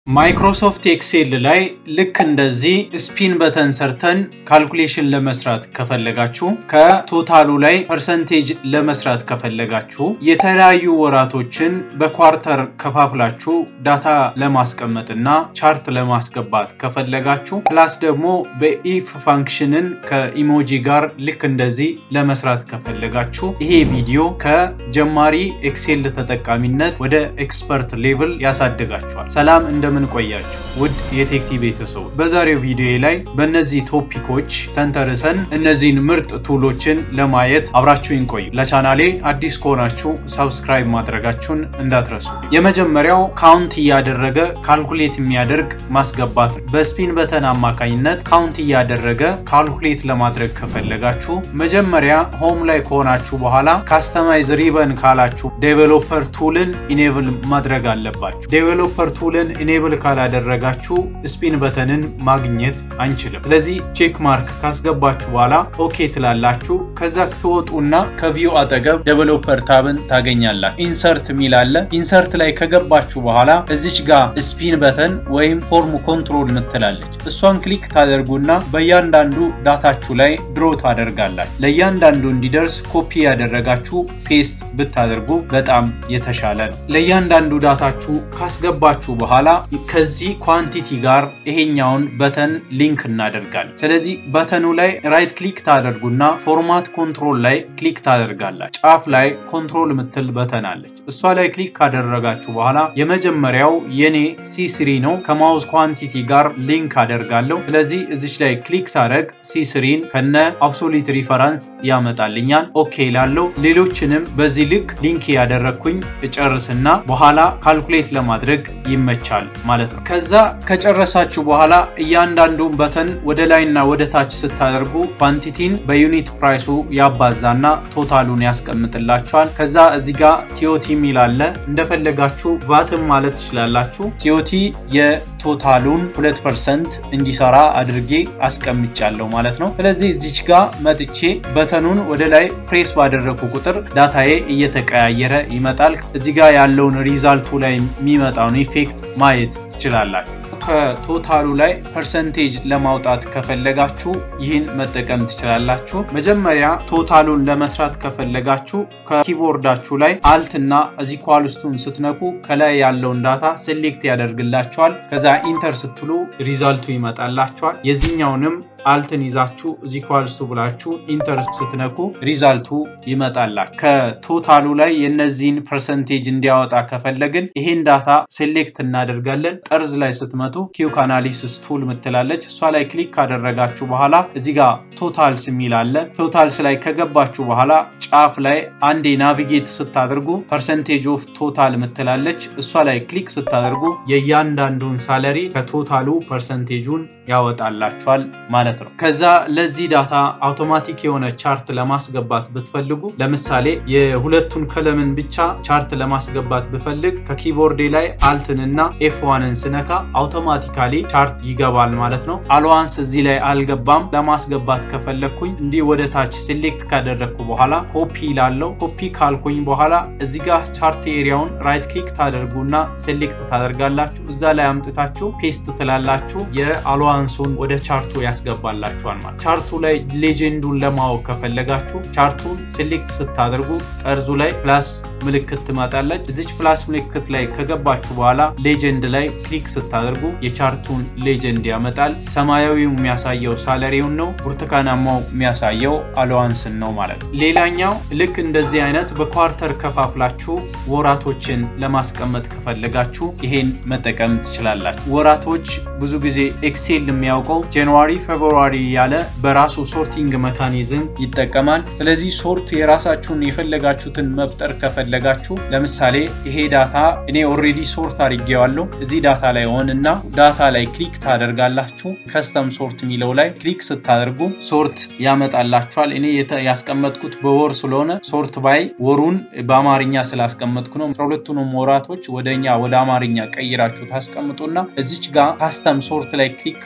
ማይክሮሶፍት ኤክሴል ላይ ልክ እንደዚህ ስፒን በተን ሰርተን ካልኩሌሽን ለመስራት ከፈለጋችሁ ከቶታሉ ላይ ፐርሰንቴጅ ለመስራት ከፈለጋችሁ የተለያዩ ወራቶችን በኳርተር ከፋፍላችሁ ዳታ ለማስቀመጥ እና ቻርት ለማስገባት ከፈለጋችሁ ፕላስ ደግሞ በኢፍ ፋንክሽንን ከኢሞጂ ጋር ልክ እንደዚህ ለመስራት ከፈለጋችሁ ይሄ ቪዲዮ ከጀማሪ ኤክሴል ተጠቃሚነት ወደ ኤክስፐርት ሌቭል ያሳድጋችኋል። ሰላም እንደምን ቆያችሁ ውድ የቴክቲ ቤተሰቦች፣ በዛሬው ቪዲዮ ላይ በእነዚህ ቶፒኮች ተንተርሰን እነዚህን ምርጥ ቱሎችን ለማየት አብራችሁን ቆዩ። ለቻናሌ አዲስ ከሆናችሁ ሰብስክራይብ ማድረጋችሁን እንዳትረሱ። የመጀመሪያው ካውንት እያደረገ ካልኩሌት የሚያደርግ ማስገባት ነው። በስፒን በተን አማካኝነት ካውንት እያደረገ ካልኩሌት ለማድረግ ከፈለጋችሁ መጀመሪያ ሆም ላይ ከሆናችሁ በኋላ ካስተማይዝ ሪበን ካላችሁ ዴቨሎፐር ቱልን ኢኔብል ማድረግ አለባችሁ። ዴቨሎፐር ቱልን ኢኔብል ካላደረጋችሁ ስፒን በተንን ማግኘት አንችልም። ስለዚህ ቼክ ማርክ ካስገባችሁ በኋላ ኦኬ ትላላችሁ። ከዛ ትወጡና ከቪው አጠገብ ዴቨሎፐር ታብን ታገኛላችሁ። ኢንሰርት የሚል አለ። ኢንሰርት ላይ ከገባችሁ በኋላ እዚች ጋር ስፒን በተን ወይም ፎርም ኮንትሮል ምትላለች። እሷን ክሊክ ታደርጉና በእያንዳንዱ ዳታችሁ ላይ ድሮ ታደርጋላችሁ። ለእያንዳንዱ እንዲደርስ ኮፒ ያደረጋችሁ ፔስት ብታደርጉ በጣም የተሻለ ነው። ለእያንዳንዱ ዳታችሁ ካስገባችሁ በኋላ ከዚህ ኳንቲቲ ጋር ይሄኛውን በተን ሊንክ እናደርጋለን። ስለዚህ በተኑ ላይ ራይት ክሊክ ታደርጉና ፎርማት ኮንትሮል ላይ ክሊክ ታደርጋላችሁ። ጫፍ ላይ ኮንትሮል ምትል በተን አለች። እሷ ላይ ክሊክ ካደረጋችሁ በኋላ የመጀመሪያው የኔ ሲስሪ ነው። ከማውዝ ኳንቲቲ ጋር ሊንክ አደርጋለሁ። ስለዚህ እዚች ላይ ክሊክ ሳደርግ ሲስሪን ከነ አብሶሊት ሪፈረንስ ያመጣልኛል። ኦኬ ላለው ሌሎችንም በዚህ ልክ ሊንክ ያደረግኩኝ እጨርስና በኋላ ካልኩሌት ለማድረግ ይመቻል ማለት ነው። ከዛ ከጨረሳችሁ በኋላ እያንዳንዱን በተን ወደ ላይና ወደ ታች ስታደርጉ ኳንቲቲን በዩኒት ፕራይሱ ያባዛና ቶታሉን ያስቀምጥላችኋል። ከዛ እዚህ ጋር ቲዮቲ የሚል አለ። እንደፈለጋችሁ ቫትም ማለት ትችላላችሁ። ቲዮቲ የቶታሉን ሁለት ፐርሰንት እንዲሰራ አድርጌ አስቀምጫለሁ ማለት ነው። ስለዚህ እዚች ጋር መጥቼ በተኑን ወደ ላይ ፕሬስ ባደረግኩ ቁጥር ዳታዬ እየተቀያየረ ይመጣል። እዚህ ጋር ያለውን ሪዛልቱ ላይ የሚመጣውን ኢፌክት ማየት ትችላላችሁ። ከቶታሉ ላይ ፐርሰንቴጅ ለማውጣት ከፈለጋችሁ ይህን መጠቀም ትችላላችሁ። መጀመሪያ ቶታሉን ለመስራት ከፈለጋችሁ ከኪቦርዳችሁ ላይ አልት እና እዚህ ኳልስቱን ስትነኩ ከላይ ያለውን ዳታ ሴሌክት ያደርግላችኋል። ከዛ ኢንተር ስትሉ ሪዛልቱ ይመጣላችኋል። የዚህኛውንም አልትን ይዛችሁ እዚህ ኳልስቱ ብላችሁ ኢንተር ስትነኩ ሪዛልቱ ይመጣላል። ከቶታሉ ላይ የነዚህን ፐርሰንቴጅ እንዲያወጣ ከፈለግን ይሄን ዳታ ሴሌክት እናደርጋለን። ጠርዝ ላይ ስትመጡ ኪዩክ አናሊሲስ ቱል ምትላለች። እሷ ላይ ክሊክ ካደረጋችሁ በኋላ እዚህ ጋር ቶታልስ የሚል አለ። ቶታልስ ላይ ከገባችሁ በኋላ ጫፍ ላይ አንዴ ናቪጌት ስታደርጉ ፐርሰንቴጅ ኦፍ ቶታል ምትላለች። እሷ ላይ ክሊክ ስታደርጉ የእያንዳንዱን ሳለሪ ከቶታሉ ፐርሰንቴጁን ያወጣላችኋል ማለት ነው። ከዛ ለዚህ ዳታ አውቶማቲክ የሆነ ቻርት ለማስገባት ብትፈልጉ ለምሳሌ የሁለቱን ከለምን ብቻ ቻርት ለማስገባት ብፈልግ ከኪቦርዴ ላይ አልትንና ኤፍ ዋንን ስነካ አውቶማቲካሊ ቻርት ይገባል ማለት ነው። አልዋንስ እዚህ ላይ አልገባም። ለማስገባት ከፈለግኩኝ እንዲህ ወደ ታች ሴሌክት ካደረግኩ በኋላ ኮፒ ላለው ኮፒ ካልኩኝ በኋላ እዚህ ጋር ቻርት ኤሪያውን ራይት ክሊክ ታደርጉና ሴሌክት ታደርጋላችሁ። እዛ ላይ አምጥታችሁ ፔስት ትላላችሁ። የአልዋንሱን ወደ ቻርቱ ያስገባላችኋል ማለት ቻርቱ ላይ ሌጀንዱን ለማወቅ ከፈለጋችሁ ቻርቱን ሴሌክት ስታደርጉ ጠርዙ ላይ ፕላስ ምልክት ትመጣለች። እዚች ፕላስ ምልክት ላይ ከገባችሁ በኋላ ሌጀንድ ላይ ክሊክ ስታደርጉ የቻርቱን ሌጀንድ ያመጣል። ሰማያዊው የሚያሳየው ሳለሪውን ነው። ብርቱካናማው የሚያሳየው አለዋንስን ነው ማለት ነው። ሌላኛው ልክ እንደዚህ አይነት በኳርተር ከፋፍላችሁ ወራቶችን ለማስቀመጥ ከፈለጋችሁ ይሄን መጠቀም ትችላላችሁ። ወራቶች ብዙ ጊዜ ኤክሴል የሚያውቀው ጃንዋሪ ፌብሩዋሪ ያለ በራሱ ሶርቲንግ መካኒዝም ይጠቀማል። ስለዚህ ሶርት የራሳችሁን የፈለጋችሁትን መፍጠር ከፈለጋችሁ ለምሳሌ ይሄ ዳታ እኔ ኦልሬዲ ሶርት አድርጌዋለሁ እዚህ ዳታ ላይ ሆንና ዳታ ላይ ክሊክ ታደርጋላችሁ። ከስተም ሶርት የሚለው ላይ ክሊክ ስታደርጉ ሶርት ያመጣላችኋል። እኔ ያስቀመጥኩት በወር ስለሆነ ሶርት ባይ ወሩን በአማርኛ ስላስቀመጥኩ ነው። ሁለቱንም ወራቶች ወደኛ ወደ አማርኛ ቀይራችሁ ታስቀምጡና እዚች ጋር ካስተም ሶርት ላይ ክሊክ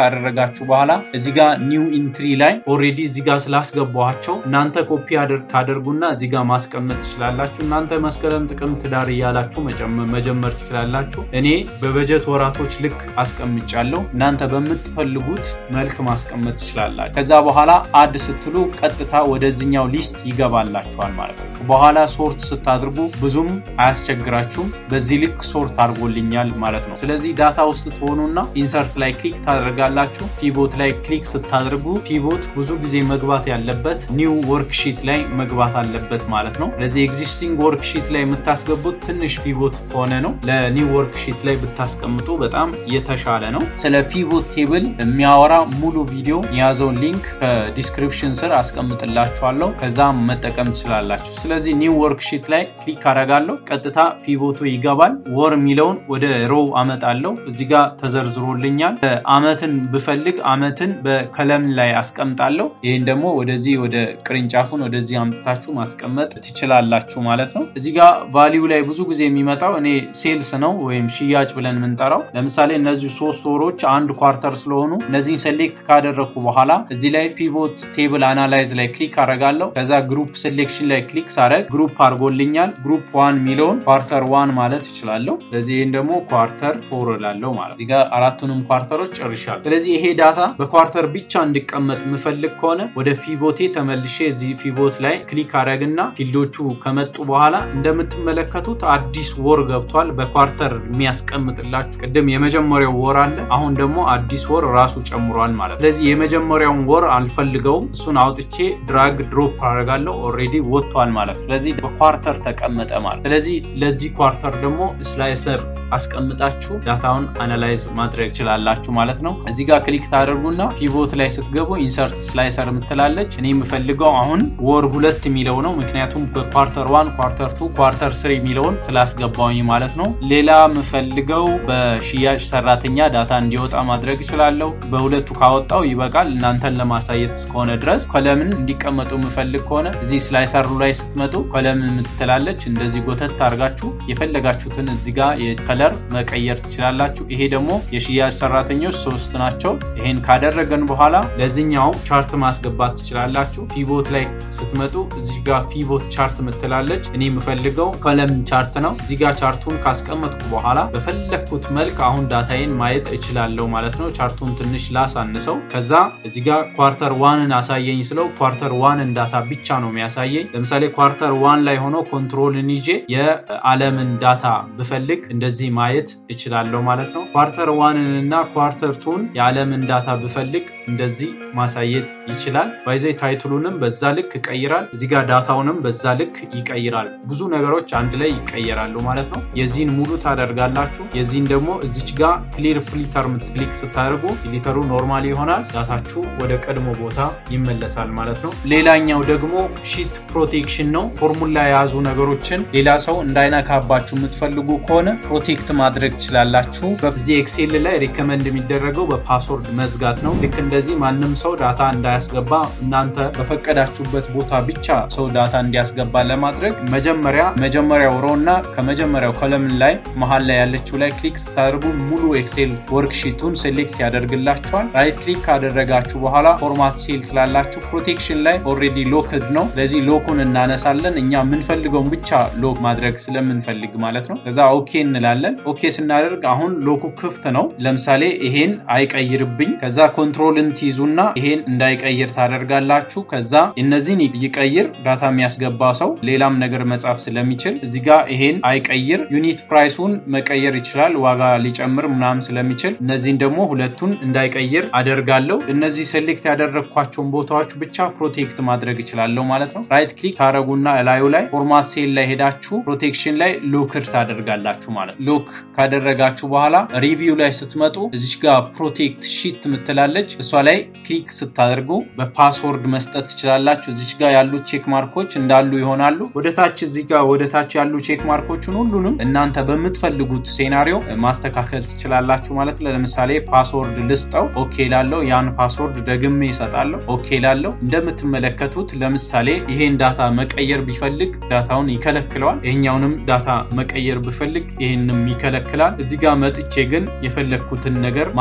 ካደረጋችሁ በኋላ እዚህ ጋር ኒው ኢንትሪ ላይ ኦልሬዲ እዚህ ጋር ስላስገባኋቸው እናንተ ኮፒ ታደርጉና እዚህ ጋር ማስቀመጥ ትችላላችሁ። እናንተ መስከረም፣ ጥቅምት፣ ዳር እያላችሁ መጀመር ትችላላችሁ። እኔ በበጀት ወራቶች ልክ አስቀምጫለሁ። እናንተ በምትፈልጉት መልክ ማስቀመጥ ትችላላችሁ። ከዛ በኋላ አድ ስትሉ ቀጥታ ወደዚኛው ሊስት ይገባላችኋል ማለት ነው። በኋላ ሶርት ስታድርጉ ብዙም አያስቸግራችሁም። በዚህ ልክ ሶርት አድርጎልኛል ማለት ነው። ስለዚህ ዳታ ውስጥ ትሆኑና ኢንሰርት ላይ ክሊክ ታደርጋላችሁ። ፒቦት ላይ ክሊክ ስታደርጉ ፒቦት ብዙ ጊዜ መግባት ያለበት ኒው ወርክሺት ላይ መግባት አለበት ማለት ነው። ስለዚህ ኤግዚስቲንግ ወርክሺት ላይ የምታስገቡት ትንሽ ፒቦት ከሆነ ነው። ለኒው ወርክሺት ላይ ብታስቀምጡ በጣም የተሻለ ነው። ስለ ፒቦት ቴብል የሚያወራ ሙሉ ቪዲዮ የያዘውን ሊንክ ከዲስክሪፕሽን ስር አስቀምጥላችኋለሁ። ከዛም መጠቀም ትችላላችሁ። ስለዚህ ኒው ወርክሺት ላይ ክሊክ አደርጋለሁ። ቀጥታ ፒቦቱ ይገባል። ወር የሚለውን ወደ ሮው አመጣለሁ። እዚህ ጋር ተዘርዝሮልኛል። አመትን ብፈልግ አመትን በከለም ላይ አስቀምጣለሁ። ይህን ደግሞ ወደዚህ ወደ ቅርንጫፉን ወደዚህ አምጥታችሁ ማስቀመጥ ትችላላችሁ ማለት ነው። እዚህ ጋር ቫሊዩ ላይ ብዙ ጊዜ የሚመጣው እኔ ሴልስ ነው ወይም ሽያጭ ብለን የምንጠራው። ለምሳሌ እነዚህ ሶስት ወሮች አንድ ኳርተር ስለሆኑ እነዚህን ሴሌክት ካደረግኩ በኋላ እዚህ ላይ ፒቮት ቴብል አናላይዝ ላይ ክሊክ አደርጋለሁ። ከዛ ግሩፕ ሴሌክሽን ላይ ክሊክ ሳደርግ ግሩፕ አድርጎልኛል። ግሩፕ ዋን የሚለውን ኳርተር ዋን ማለት እችላለሁ። ስለዚህ ይህን ደግሞ ኳርተር ፎር እላለሁ ማለት እዚህ ጋር አራቱንም ኳርተሮች ጨርሻለሁ። ስለዚህ ይሄ ዳታ በኳርተር ብቻ እንዲቀመጥ የምፈልግ ከሆነ ወደ ፊቦቴ ተመልሼ እዚህ ፊቦት ላይ ክሊክ አደረግና ፊልዶቹ ከመጡ በኋላ እንደምትመለከቱት አዲስ ወር ገብቷል። በኳርተር የሚያስቀምጥላችሁ ቅድም የመጀመሪያው ወር አለ። አሁን ደግሞ አዲስ ወር ራሱ ጨምሯል ማለት ስለዚህ የመጀመሪያውን ወር አልፈልገውም። እሱን አውጥቼ ድራግ ድሮፕ አደርጋለሁ። ኦልሬዲ ወጥቷል ማለት ስለዚህ በኳርተር ተቀመጠ ማለት ስለዚህ ለዚህ ኳርተር ደግሞ ስላይሰር አስቀምጣችሁ ዳታውን አናላይዝ ማድረግ ትችላላችሁ ማለት ነው። እዚህ ጋር ክሊክ ታደርጉና ፒቮት ላይ ስትገቡ ኢንሰርት ስላይሰር የምትላለች። እኔ የምፈልገው አሁን ወር ሁለት የሚለው ነው። ምክንያቱም በኳርተር ዋን፣ ኳርተር ቱ፣ ኳርተር ስሪ የሚለውን ስላስገባውኝ ማለት ነው። ሌላ የምፈልገው በሽያጭ ሰራተኛ ዳታ እንዲወጣ ማድረግ እችላለሁ። በሁለቱ ካወጣው ይበቃል። እናንተን ለማሳየት እስከሆነ ድረስ ኮለምን እንዲቀመጡ የምፈልግ ከሆነ እዚህ ስላይሰሩ ላይ ስትመጡ ኮለምን የምትላለች እንደዚህ ጎተት አድርጋችሁ የፈለጋችሁትን እዚህ ጋር ከለር መቀየር ትችላላችሁ። ይሄ ደግሞ የሽያጭ ሰራተኞች ሶስት ናቸው። ይሄን ካደረገን በኋላ ለዚህኛው ቻርት ማስገባት ትችላላችሁ። ፒቮት ላይ ስትመጡ እዚህ ጋር ፒቮት ቻርት ምትላለች። እኔ የምፈልገው ኮለም ቻርት ነው። እዚህ ጋር ቻርቱን ካስቀመጥኩ በኋላ በፈለግኩት መልክ አሁን ዳታዬን ማየት እችላለሁ ማለት ነው። ቻርቱን ትንሽ ላሳንሰው። ከዛ እዚህ ጋር ኳርተር ዋንን አሳየኝ ስለው ኳርተር ዋንን ዳታ ብቻ ነው የሚያሳየኝ። ለምሳሌ ኳርተር ዋን ላይ ሆኖ ኮንትሮልን ይዤ የዓለምን ዳታ ብፈልግ እንደዚህ ማየት እችላለሁ ማለት ነው። ኳርተር ዋንን እና ኳርተር ቱን የዓለምን ዳታ ብፈልግ እንደዚህ ማሳየት ይችላል። ባይዘ ታይትሉንም በዛ ልክ ይቀይራል። እዚህ ጋር ዳታውንም በዛ ልክ ይቀይራል። ብዙ ነገሮች አንድ ላይ ይቀየራሉ ማለት ነው። የዚህን ሙሉ ታደርጋላችሁ። የዚህን ደግሞ እዚች ጋር ክሊር ፍሊተር ክሊክ ስታደርጉ ፊሊተሩ ኖርማል ይሆናል። ዳታችሁ ወደ ቀድሞ ቦታ ይመለሳል ማለት ነው። ሌላኛው ደግሞ ሺት ፕሮቴክሽን ነው። ፎርሙላ የያዙ ነገሮችን ሌላ ሰው እንዳይነካባችሁ የምትፈልጉ ከሆነ ፕሮቴክት ማድረግ ትችላላችሁ። በዚህ ኤክሴል ላይ ሪከመንድ የሚደረገው በፓስወርድ መዝጋት ነው። ልክ እንደዚህ ማንም ሰው ዳታ እንዳያስገባ እናንተ በፈቀዳችሁበት ቦታ ብቻ ሰው ዳታ እንዲያስገባ ለማድረግ መጀመሪያ መጀመሪያው ሮ እና ከመጀመሪያው ኮለምን ላይ መሀል ላይ ያለችው ላይ ክሊክ ስታደርጉ ሙሉ ኤክሴል ወርክሺቱን ሴሌክት ያደርግላችኋል። ራይት ክሊክ ካደረጋችሁ በኋላ ፎርማት ሴል ትላላችሁ። ፕሮቴክሽን ላይ ኦልሬዲ ሎክድ ነው። ስለዚህ ሎኩን እናነሳለን። እኛ የምንፈልገውን ብቻ ሎክ ማድረግ ስለምንፈልግ ማለት ነው። ከዛ ኦኬ እንላለን። ኦኬ ስናደርግ አሁን ሎኩ ክፍት ነው። ለምሳሌ ይሄን አይቀይርብኝ። ከዛ ኮንትሮልን ትይዙና ይሄን እንዳይቀይር ታደርጋላችሁ። ከዛ እነዚህን ይቀይር ዳታ የሚያስገባ ሰው ሌላም ነገር መጻፍ ስለሚችል እዚህ ጋር ይሄን አይቀይር ዩኒት ፕራይሱን መቀየር ይችላል። ዋጋ ሊጨምር ምናምን ስለሚችል እነዚህን ደግሞ ሁለቱን እንዳይቀይር አደርጋለሁ። እነዚህ ሴሌክት ያደረግኳቸውን ቦታዎች ብቻ ፕሮቴክት ማድረግ ይችላለሁ ማለት ነው። ራይት ክሊክ ታደረጉና እላዩ ላይ ፎርማት ሴል ላይ ሄዳችሁ ፕሮቴክሽን ላይ ሎክድ ታደርጋላችሁ ማለት ነው። ሎክ ካደረጋችሁ በኋላ ሪቪው ላይ ስትመጡ እዚች ጋር ፕሮቴክት ሺት ምትላለች እሷ ላይ ክሊክ ስታደርጉ በፓስወርድ መስጠት ትችላላችሁ። እዚች ጋር ያሉት ቼክ ማርኮች እንዳሉ ይሆናሉ። ወደታች እዚህ ጋር ወደታች ያሉ ቼክ ማርኮችን ሁሉንም እናንተ በምትፈልጉት ሴናሪዮ ማስተካከል ትችላላችሁ ማለት ነው። ለምሳሌ ፓስወርድ ልስጠው፣ ኦኬ ላለው ያን ፓስወርድ ደግሜ ይሰጣለሁ፣ ኦኬ ላለው። እንደምትመለከቱት ለምሳሌ ይሄን ዳታ መቀየር ቢፈልግ ዳታውን ይከለክለዋል። ይሄኛውንም ዳታ መቀየር ብፈልግ ይህንም ይከለክላል። እዚህ ጋር መጥቼ ግን የፈለግኩትን ነገር ማስተካከል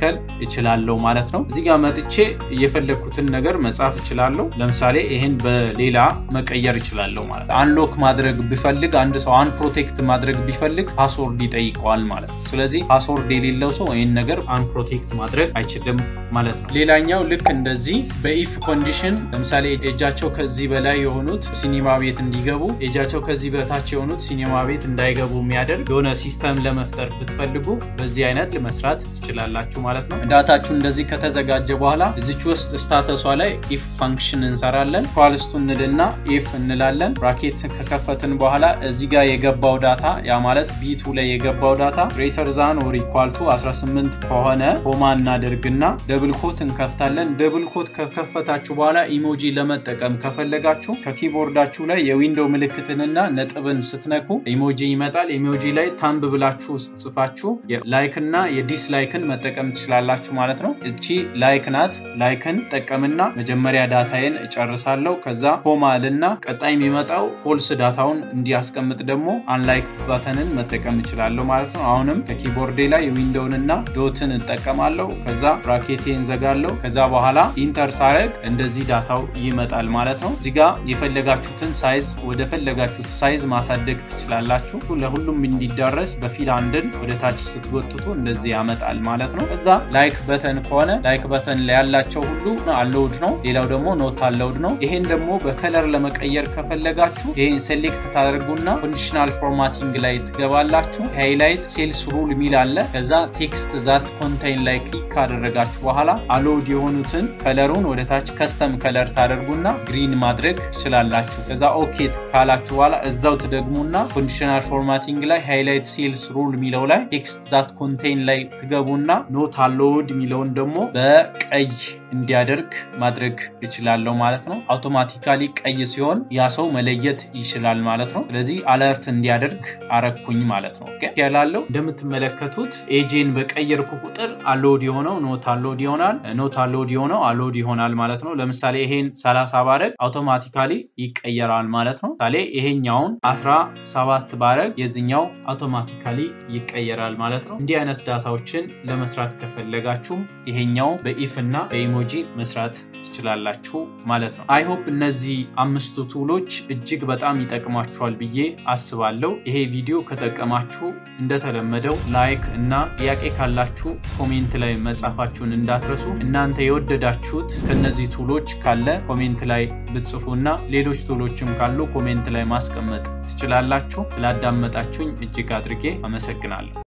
ማስተካከል እችላለሁ ማለት ነው። እዚህ ጋር መጥቼ የፈለግኩትን ነገር መጻፍ እችላለሁ። ለምሳሌ ይህን በሌላ መቀየር እችላለሁ ማለት ነው። አንሎክ ማድረግ ቢፈልግ አንድ ሰው አንፕሮቴክት ማድረግ ቢፈልግ ፓስወርድ ይጠይቀዋል ማለት ነው። ስለዚህ ፓስወርድ የሌለው ሰው ይህን ነገር አንፕሮቴክት ማድረግ አይችልም ማለት ነው። ሌላኛው ልክ እንደዚህ በኢፍ ኮንዲሽን ለምሳሌ ኤጃቸው ከዚህ በላይ የሆኑት ሲኒማ ቤት እንዲገቡ፣ ኤጃቸው ከዚህ በታች የሆኑት ሲኒማ ቤት እንዳይገቡ የሚያደርግ የሆነ ሲስተም ለመፍጠር ብትፈልጉ በዚህ አይነት መስራት ትችላላችሁ ማለት ነው። ዳታችሁ እንደዚህ ከተዘጋጀ በኋላ እዚች ውስጥ ስታተሷ ላይ ኢፍ ፋንክሽን እንሰራለን። ኳልስቱ እንልና ኢፍ እንላለን። ብራኬት ከከፈትን በኋላ እዚህ ጋር የገባው ዳታ ያ ማለት ቢቱ ላይ የገባው ዳታ ግሬተር ዛን ኦር ኢኳልቱ 18 ከሆነ ኮማ እናደርግና ደብል ኮት እንከፍታለን። ደብል ኮት ከከፈታችሁ በኋላ ኢሞጂ ለመጠቀም ከፈለጋችሁ ከኪቦርዳችሁ ላይ የዊንዶው ምልክትንና ነጥብን ስትነኩ ኢሞጂ ይመጣል። ኢሞጂ ላይ ታምብ ብላችሁ ጽፋችሁ ላይክ እና የዲስላይክን መጠቀም ትችላላችሁ ማለት ነው። እቺ ላይክ ናት። ላይክን ጠቀምና መጀመሪያ ዳታዬን እጨርሳለሁ። ከዛ ኮማ ልና ቀጣይ የሚመጣው ፎልስ ዳታውን እንዲያስቀምጥ ደግሞ አንላይክ ባተንን መጠቀም እችላለሁ ማለት ነው። አሁንም ከኪቦርዴ ላይ ዊንዶውን እና ዶትን እጠቀማለሁ። ከዛ ብራኬቴ እንዘጋለሁ። ከዛ በኋላ ኢንተር ሳረግ እንደዚህ ዳታው ይመጣል ማለት ነው። እዚጋ የፈለጋችሁትን ሳይዝ ወደ ፈለጋችሁት ሳይዝ ማሳደግ ትችላላችሁ። ለሁሉም እንዲዳረስ በፊል አንድን ወደ ታች ስትጎትቱ እንደዚህ ያመጣል ማለት ነው። ከዛ ላይክ በተን ከሆነ ላይክ በተን ላይ ያላቸው ሁሉ አለውድ ነው። ሌላው ደግሞ ኖት አለውድ ነው። ይሄን ደግሞ በከለር ለመቀየር ከፈለጋችሁ ይሄን ሴሌክት ታደርጉና ኮንዲሽናል ፎርማቲንግ ላይ ትገባላችሁ። ሃይላይት ሴልስ ሩል የሚል አለ። ከዛ ቴክስት ዛት ኮንቴይን ላይ ክሊክ ካደረጋችሁ በኋላ አሎድ የሆኑትን ከለሩን ወደ ታች ከስተም ከለር ታደርጉና ግሪን ማድረግ ትችላላችሁ። ከዛ ኦኬ ካላችሁ በኋላ እዛው ትደግሙና ኮንዲሽናል ፎርማቲንግ ላይ ሃይላይት ሴልስ ሩል የሚለው ላይ ቴክስት ዛት ኮንቴይን ላይ ትገቡና ኖት አሎድ የሚለውን ደግሞ በቀይ እንዲያደርግ ማድረግ ይችላለሁ ማለት ነው። አውቶማቲካሊ ቀይ ሲሆን ያ ሰው መለየት ይችላል ማለት ነው። ስለዚህ አለርት እንዲያደርግ አረኩኝ ማለት ነው። ያላለው እንደምትመለከቱት ኤጄን በቀየርኩ ቁጥር አሎድ የሆነው ኖት አሎድ ይሆናል፣ ኖት አሎድ የሆነው አሎድ ይሆናል ማለት ነው። ለምሳሌ ይሄን 30 ባረግ አውቶማቲካሊ ይቀየራል ማለት ነው። ምሳሌ ይሄኛውን 17 ባረግ የዚኛው አውቶማቲካሊ ይቀየራል ማለት ነው። እንዲህ አይነት ዳታዎችን ለመስራት ከፈለጋችሁ ይሄኛው በኢፍ እና በኢሞጂ መስራት ትችላላችሁ ማለት ነው። አይሆፕ እነዚህ አምስቱ ቱሎች እጅግ በጣም ይጠቅማችኋል ብዬ አስባለሁ። ይሄ ቪዲዮ ከጠቀማችሁ እንደተለመደው ላይክ እና ጥያቄ ካላችሁ ኮሜንት ላይ መጻፋችሁን እንዳትረሱ። እናንተ የወደዳችሁት ከነዚህ ቱሎች ካለ ኮሜንት ላይ ብጽፉ እና ሌሎች ቱሎችም ካሉ ኮሜንት ላይ ማስቀመጥ ትችላላችሁ። ስላዳመጣችሁኝ እጅግ አድርጌ አመሰግናለሁ።